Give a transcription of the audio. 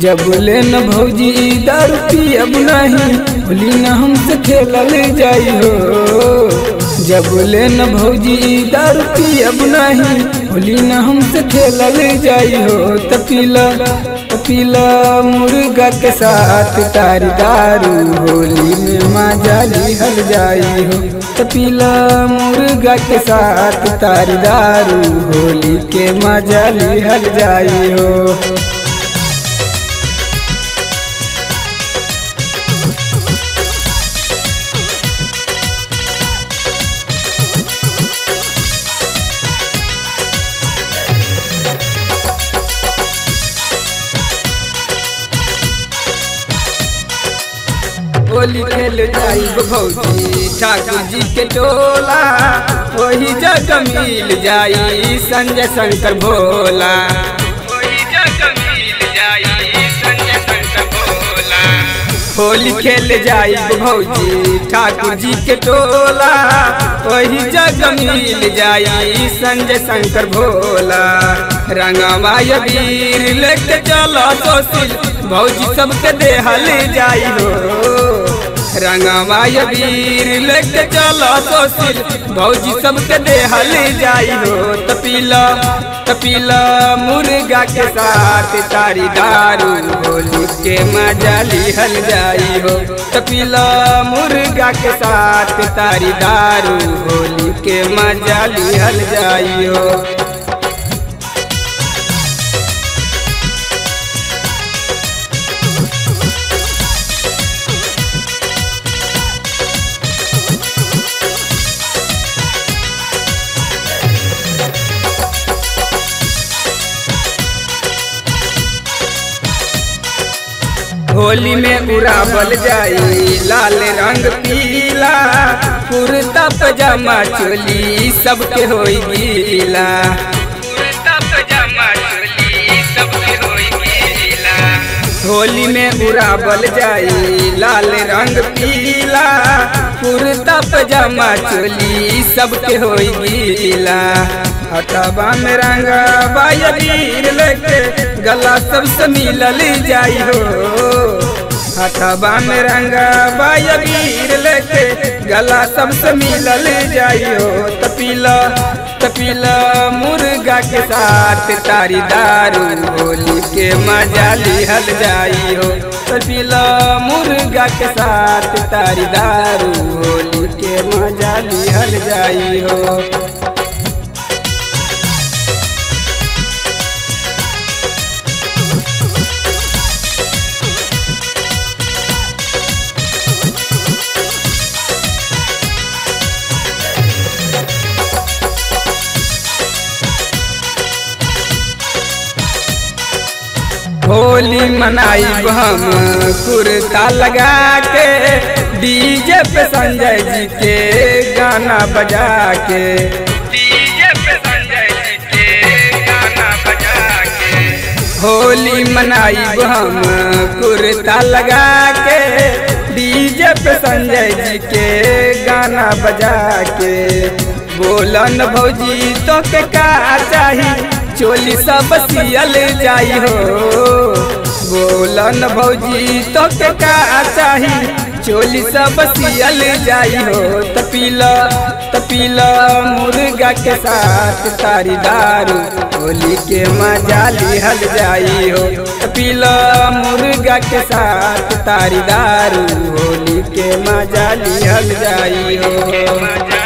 जब ले न भौजी दारू पियब नहीं होली न हमसे खेलल जाई हो जब ले न भौजी दारू पियब नहीं होली न हमसे खेलल जाई हो तपीला तपीला मुर्गा के साथ तारी दारू होली में मजा लिहल जाई हो तपीला मुर्गा के साथ तारी दारू होली के मजा लिहल जाई हो होली खेल जाइब भौजी ठाकुर जी के टोला वही जगह मिल जाई संजय शंकर भोला वही जगह मिल जाई संजय शंकर भोला होली खेल जाइब भौजी ठाकुर जी के टोला वही जगह मिल जाई संजय शंकर भोला रंगवा वीर लेके चलो सोसिल भौजी सबके देहल जाई हो रंगवा वीर लेके चलो सोसिल भौजी सबके देहल जाई हो तपीला तपीला मुर्गा के साथ तारी दारू होली के मजा लिहल जाई हो तपीला मुर्गा के साथ तारी दारू होली के मजा लिहल जाई हो होली में उड़ावल जाई लाल रंग पीला कुर्ता पजामा चोली सबके होई गीला कुर्ता पजामा चोली सबके होई गीला होली में उड़ावल जाई लाल रंग पीला कुर्ता पजामा चोली सबके होई गीला हटबा में रंगा बायर लेके गला सबसे मिलल जाई हो हथबा में रंगा बायर लेके गला सबसे मिलल जाई हो तपीला तपीला मुर्गा के साथ तारी दारू होली के मजा लिहल जाई हो तपीला मुर्गा के साथ तारी दारू होली के मजा लिहल जाई हो होली मनाई हम कुर्ता लगा के डीजे पे संजय जी के गाना बजा के डीजे पे संजय जी के गाना बजा के होली मनाई हम कुर्ता लगा के डीजे पे संजय जी के गाना बजा के बोलन भौजी तो के का चाही चोली सब सियल जाई हो बोलन भौजी तो के का चाही चोली सब सियल जाई हो तपीला तपीला मुर्गा के साथ तारी दारू होली के मजा लिहल जाई हो तपीला मुर्गा के साथ तारी दारू होली के मजा लिहल जाई हो